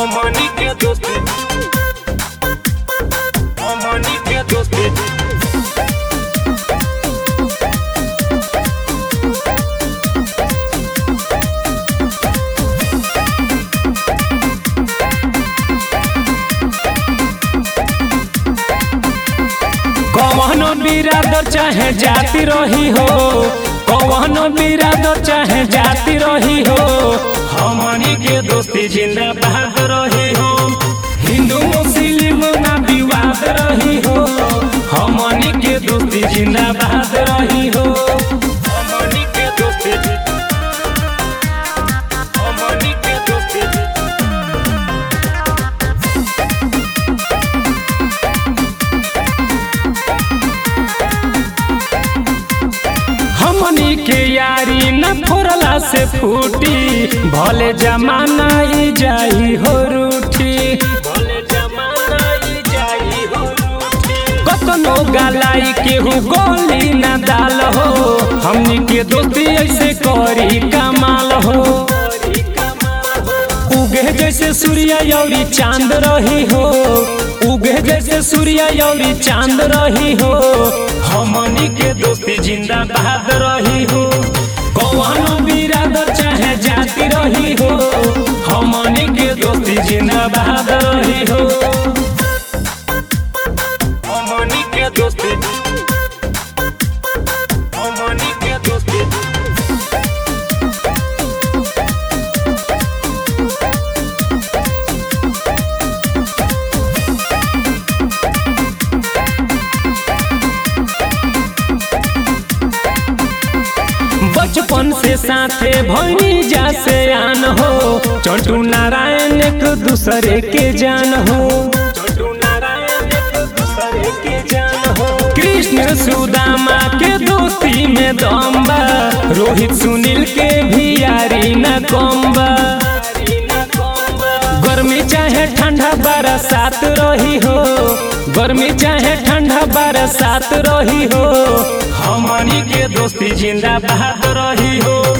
हमनी के दोस्ती हमनी के दोस्ती कवनो बिरादर चाहे जाति रही हो कवनो बिरादर चाहे जाति रही हो हमनी के दोस्ती जिंदाबाद रही हो हिंदू मुस्लिम ना विवाद रही हो हमनी के दोस्ती जिंदाबाद रही हो हमनी के दोस्ती हमनी के दोस्ती हमनी के यारी न फोरला से फूटी भले जमाना ई जाई हो रूठी भले जमाना ई जाई हो रूठी कतनो गालाई केहू गोली न दाल हो हमनी के दोस्ती ऐसे करी कमाल हो करी कमाल हो उगे जैसे सूर्य यौरी चांद रही हो उगे जैसे सूर्य यौरी चांद रही हो हमनी के दोस्ती जिंदाबाद रही हो कौनो बिरादर चाहे जाति रही हो हमनी के दोस्ती जिंदाबाद रही हो हमनी के दोस्ती हमनी के दोस्ती बचपन से साथे भैनी जा से आन हो चंटू नारायण एक दूसरे के जान हो छोटू नारायण एक दूसरे के जान हो कृष्ण सुदामा के दोस्ती में दम बा रोहित सुनील के भी यारी न कम बा हरी ना कौन गर्मी चाहे ठंडा बरसात रही हो गर्मी चाहे ठंडा बरसात रही हो हमनी के दोस्ती जिंदाबाद रही हो